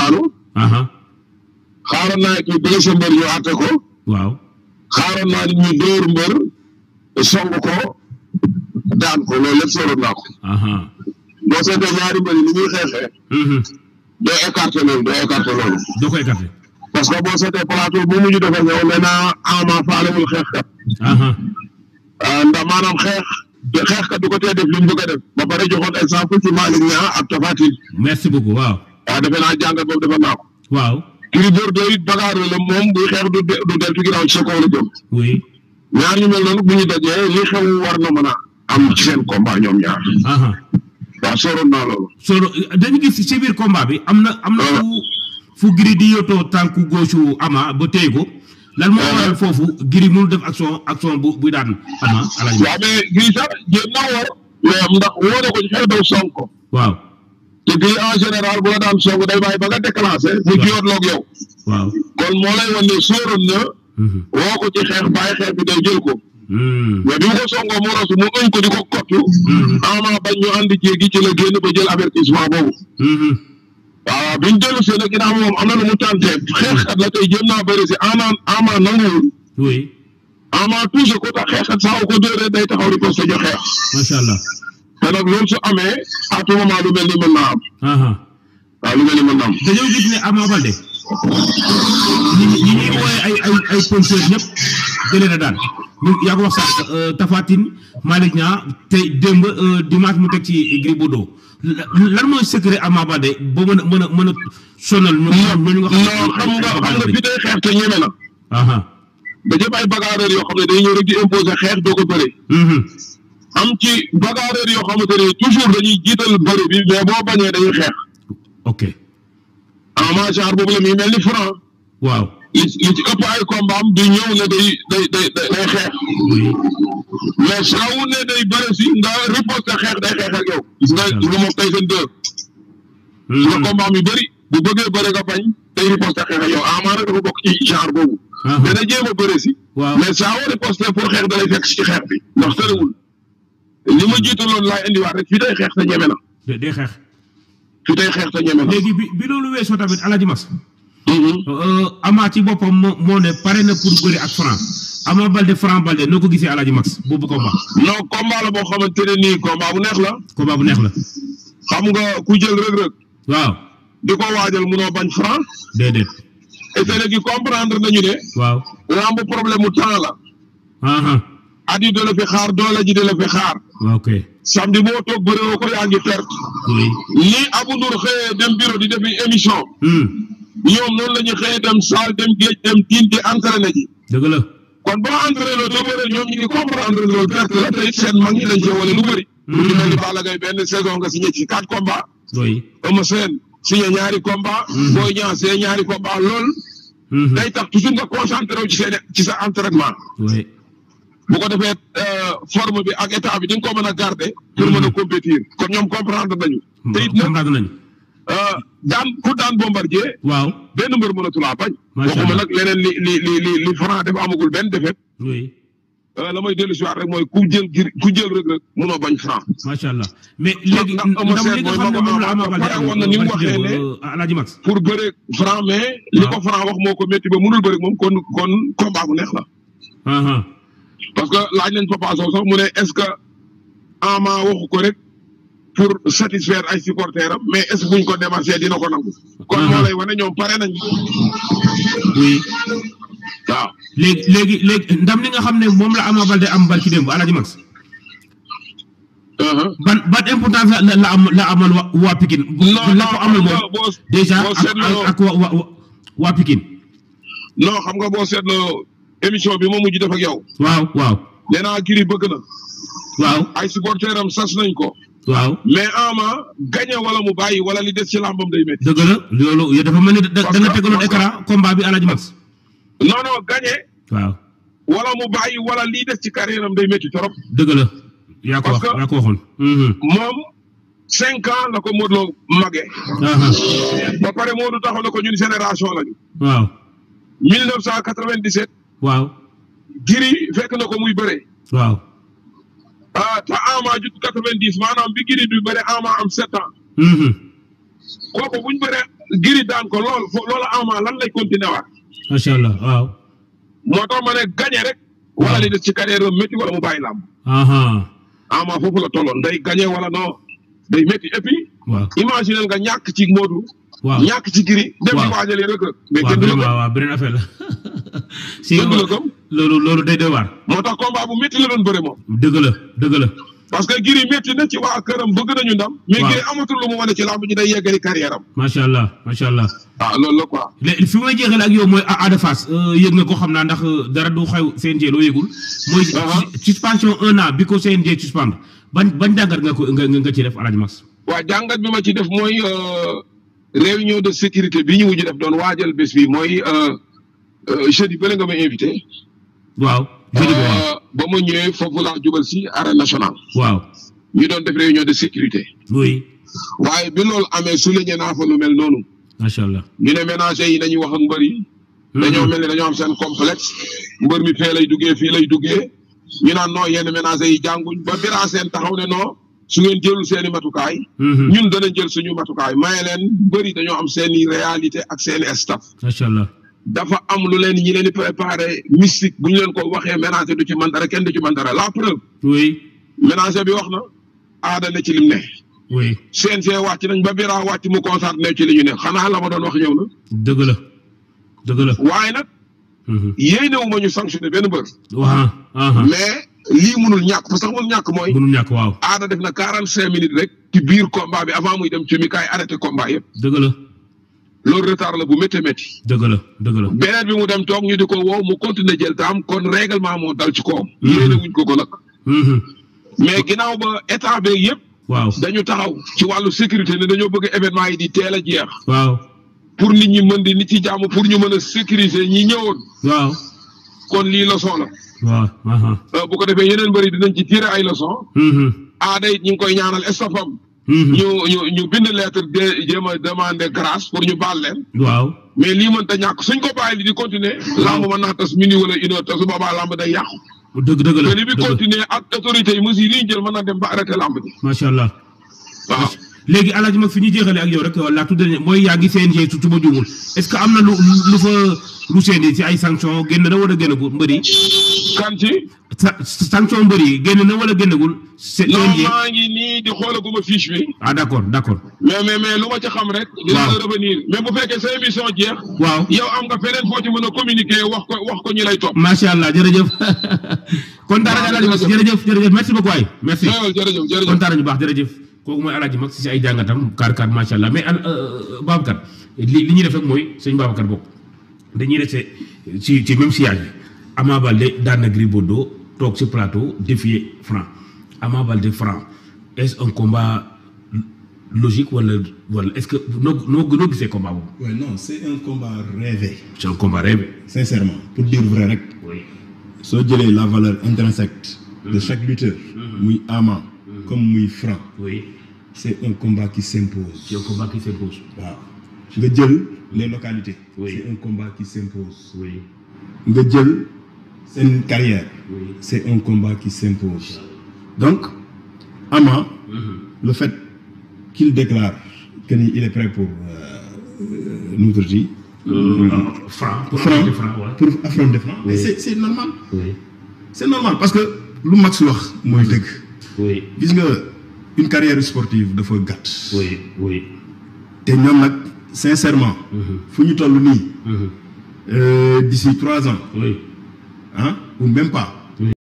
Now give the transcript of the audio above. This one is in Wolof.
daanu aha xaaroon naa it ñu blessé mbër ñu àtte ko waaw xaaroon naa nit ñu dóor mbër song ko daan ko loolu lépp sóoroon naa ko aha boo seetee ñaari mbër yi ni ñuy xeexee mhm doo écarté loolu doo écarté loolu doo koy écarté parce que boo seetee plateau bu mujj dafa ñëw nee naa ama faalewul xeexkat aha ah, ndax maanaam xeex te xeexkat du ko tee def li mu bëgg a def ba pare joxoon exemple ci Malick Niang ak Tapha Tine merci beaucoup waaw waaw defe naa jàngat boobu defe naa ko waaw Gris Bordeaux it bagaaro la moom buy xeex du de- du deltu ginnaaw ci sa kaw la jëm oui ñaar ñu mel noonu bu ñu dajee li xew war na mën a am ci seen combat ñoom ñaar aha waaw soroon naa loolu soo dañu gis ci biir combat bi am na am na fu fu Gris di yotoo tànku gauche ama ba téye ko lan moo waral foofu Gris mënul def action action bu buy daan ama alaji waaw mais Gris sax jéem na war mais ndax woo na ko ci xeex daw song ko waaw te Gris en général bu la daan song day bàyyi ba nga déclenché mu jiyoot loog yow waaw kon moo lay wan ne sóoroon na mhm woo ko ci xeex bàyyi xeex bi day jël ko Hmm. mais bi mu ko songoo mu rasu mu ëñ ko di ko kottu Mhm. ama bañ ñu andi jéegi ci la génn ba jël avertissement boobu Mhm. waaw biñ dellu see nag ginnaaw moom am na lu mu tàntee xeexkat la tey jéem naa bëri si ama ama nanguwul oui ama touché ko tax xeexkat saa ko dóoree day taxaw di posté jo xeex macha allah te nag loolu su amee à tout moment lu mel ni mën naa am aha waaw lu mel ni mën naa am dañoo gis ne Ama Baldé ñi ñi ñuy wooye ay ay ay puncheur ñëpp jëlee na daan ñu yaa ko wax sax Tapha Tine Malick Niang tey démb euh, dimanche mu teg ci Gris Bordeaux la- lan mooy secret Ama Baldé ba mën a mën a mën a sonal ñu ñooñu nga non xam nga xam nga fi day xeex te ñeme na aha da jëm ay bagarreur yoo xam ne day ñëw rek di imposer xeex doo ko bëri mhm am ci bagarreur yoo xamante ne toujours dañuy jiital bëri bi mais boo bañee dañuy xeex ok ama genre boobu la muy mel ni franc waaw li li ci ëpp ay combat am du ñëw ne day day day day xeex oui mais saa wu ne day bëri si nga riposte xeex day xeex ak yow gis nga gis nga moom tey seen deux gis nga Mhm. combat am yu bëri bu bëggee bëri nga bañ day riposte xeex ak yow ama nag dafa bokk ci genre boobu aha dana jéem a bëri si waaw mais saa woo riposte pour xeex da lay fekk si xeex bi ndax tëriwul li ma jiitaloon laay indiwaat rek fii day xeex te ñeme na day day xeex fii day xeex te ñeme na léegi bi bi loolu weesoo tamit Alaaji Mas Mhm. Euh, Ama ci boppam moo moo ne pare na pour bëri ak Franc Ama Baldé Franc Baldé noo ko gisee Alaaji Max boobu combat non combat la boo xamante ne nii combat bu neex la combat bu neex la xam nga ku jël rëg-rëg waaw di ko waajal munoo bañ franc déedéet et te léegi comprendre nañu ne waaw lamb problème mu temps la aha at yi da la fi xaar doole ji da la fi xaar ok samedi boo toog bëree ko yaa ngi perte oui ni Abou Ndour xëyee dem bureau di defi émission hmm ñoom noonu la ñuy xëyee dem salle dem géej dem tiin di entraîné ji dëgg la kon boo entraîné loolu doo bëre ñoom ñu ngi comprendre loolu perte la te it seen mag ñi lañ cee wane lu bëri. lu ci mel ni Balla Gaye benn saison nga signé ci quatre combats oui Eumeu Sène signé ñaari combats. Boy Niang signé ñaari combats loolu mhm day tax toujours nga concentré wu ci seen ci sa entraînement. oui bu ko defee euh, forme bi ak état bi di nga ko mën a garder. pour mën a compétir kon ñoom comprendre nañu. te it nag comprendre nañu euh, daan ku daan bombardier waaw benn mbër mënatulaa bañ. Macha waxuma Allah. nag leneen li li li li li Franc dafa amagul benn defet oui Euh, la may dellu si waat rek mooy ku jël gir ku jël rek rek munoo bañ franc. macha allah mais léegi ndax Eumeu ndam Sène li nga mooy xam ne magu moom la Ama Ama Baldé pare am woon na ni mu barki waxee démb, ne- euh, Alaaji Max pour bëre franc mais li waaw. ko franc wax moo ko métti ba munul bëre moom kon kon combat bu neex la. aha parce que laaj nañ Papa Sow sax mu ne est ce que Ama waxu ko rek pour satisfaire ay supporters am mais est ce que buñ ko démarché dina ko nangu. kon moo lay wane ñoom pare nañ. oui waaw léegi léegi léegi ndam li nga xam ne moom la Ama Baldé am barki démb Alaaji Max Uh-huh. ban ban importance la la am la amal wa waa Pikine. non la ko amal moom boo déjà boo ak seetloo- ak ak waa waa waa Pikine. non xam nga boo seetloo émission bi ma mujj def ak yow. waaw waaw nee naa Gris bëgg na. waaw ay supporters am sas nañ ko. waaw mais Ama gagné wala mu bàyyi wala li des ci làmbam day métti. dëgg la loolu yow dafa mel ni da da Parce nga que- tegaloon parce que- écran combat bi Alaaji Max. non non gagné waaw wala mu bàyyi wala lii des ci carrière am day métti trop. dëgg la yaa ko wax Parce que- yaa ko waxoon. Mhm. moom cinq ans la ko Modou Lo magee. Aha. ba pare Modou taxaw na ko ñun génération lañu. waaw 1997 waaw Gris fekk na ko muy bëre. waaw ah te Ama jut 90 maanaam bi Gris du bëre Ama am sept ans. Mhm. kooku bu ñu bëree giri daan ko lool fo loolu ama lan lay continuer waat macha allah waaw. moo tax ma ne gagné rek wala li des ci carrière am métti wala mu bàyyi làmb aha ama foofu la tolloon day gagné wala non day métti et puis waaw. imaginer nga ñàkk ci Modou waaw ñàkk ci giri dem di Waaw. waajale rek mais waaw kenn du la vraiment gëm waaw beneen affaire la. si kenn du la gëm loolu loolu day doy waar. moo tax combat bu métti la doon bëre moom dëgg la dëgg la. parce que giri métti na ci waa këram bëgg nañu ndam mais Waaw. giri amatul lu mu wane ci làmb ji day yeggali carrière am macha allah macha allah. waaw loolu la quoi léegi fi may jeexale ak yow mooy Ada Fass yëg nga ko xam naa ndax dara du xew CNG loo yëgul. mooy Aha. suspension un an bi ko CNG suspendre ban ban jàngat nga ko nga nga ci def Alaaji Max. waa jàngat bi ma ci def mooy euh, réunion de sécurité bi ñu mujj def doon waajal bés bi mooy euh, euh, jeudi bële nga ma invité. waaw. jeudi bi waaw Euh, ba ma ñëwee foofu laa jubal si arène nationale. waaw. ñu doon def réunion de sécurité. oui waaye bi loolu amee souligné naa fa lu mel noonu. macha allah. ñu ne ménager yi nañuy wax ak mbër yi. dañoo mel ni dañoo am seen complexe. mbër mi fee lay duggee fii lay duggee. ñu naan non yenn ménager yi jànguñ ba bira seen taxaw ne non su ngeen jëlul seen i matukaay. Mhm. ñun danañ jël suñu matukaay maye leen bëri dañoo am seen i réalité ak seen i staff macha allah. dafa am lu leen ñi leen di préparé mystique bu ñu leen ko waxee ménager du ci man dara kenn du ci man dara la preuve oui ménager bi wax na aada ne ci lim ne oui CNG wàcc nañ ba bira wàcc mu concentré ne ci li ñu ne xanaa la ma doon wax ñëw na dëgg la dëgg la. waaye nag Mhm. yéene wu ma ñu sanctionné benn mbër waaw aha mais lii munul ñàkk parce que munul ñàkk mooy mënul ñàkk waaw. aada def na quarante cinq minutes rek ci biir combat bi avant muy dem ci mi kaay arrêté combat yëpp dëgg la loolu retard la bu métti métti dëgg la dëgg la. beneen bi mu dem toog ñu di ko woo mu continuer jël taam kon règlement moo dal ci kawam. Mhm. yéene wuñ ko ko nag. Mhm. mais ginnaaw ba état beeg yëpp waaw dañu taxaw ci wàllu sécurité ne dañoo bëgg événement yi di teel a jeex waaw pour nit ñi mën di nit ci jàmm pour ñu mën a sécuriser ñi ñëwoon waaw kon lii leçon la waaw aha Euh, bu ko defee yeneen bëri dinañ ci tirer ay leçon Mhm. aada it ñu ngi koy ñaanal estafam Mhm. ñu ñu ñu bind lettre de jéem a demander grâce pour ñu baal leen waaw mais lii mënta ñàkk suñ ko bàyyi li di continuer lamb mën naa tas minuit wala une heure te su boobaa lamb day yàqu dëgg dëgg la te li bi dëgg continuer ak autorités yi mesures yi ñu jël mën na dem ba arrêté lamb ji macha allah waaw léegi alaaji mag fi ñu jeexale ak yow rek la tout dernier mooy yaa ngi CNG su ma juumul est ce que am na lu lu fa lu CNG ci ay sanction génn na wala génnagul mbëri kan ci sa sanction mbëri génn na wala génnagul C- non CNG maa ngi nii di xoolaguma fiche bi ah d' accord d' accord mais mais mais lu ma ci xam rek dinaa Waaw. la revenir mais bu fekkee sa émission jeex waaw yow am nga feneen foo ci mën a communiquer wax ko wax ko ñi lay topp macha allah jërëjëf kontaan nañu alaaji mag jërëjëf jërëjëf merci beaucoup waay merci jërëjëf jërëjëf jërëjëf kontaan nañu baax jërëjëf kooku mooy alaaji mag si si ay jàngatam kaar kaar macha allah mais al Babacar li li ñuy def rek mooy sëñ Babacar bokk dañuy resté ci ci même sillage bi Ama Baldé daan na Gris Bordeaux toog ci plateau défier Franc Ama Baldé Franc est-ce un combat logique wala wala est-ce que noo noo noo gisee combat boobu Ouais, non, c'est un combat rêvé, c'est un combat rêvé sincèrement. Pour dire vrai, rek, oui soo jëlee la valeur intrinsèque de chaque lutteur, muy Ama, comme muy Franc, oui c'est un combat qui s'impose. c'est un combat qui s'impose waaw nga jël les localités. Oui. c'est un combat qui s'impose. oui nga jël seen carrière. oui c'est un combat qui s'impose. donc Ama, le fait qu'il déclare qu'il est prêt pour euh, euh, nous dire, Franc pour Franc, affronter Franc ouais. pour affronter Franc. Oui. Et c'est c'est normal. oui c'est normal parce que lu Max wax mooy dëgg. oui gis nga une carrière sportive dafa gàtt. oui oui te ñoom nag sincèrement. fu ñu toll nii. euh, d'ici trois ans oui ah ou même pas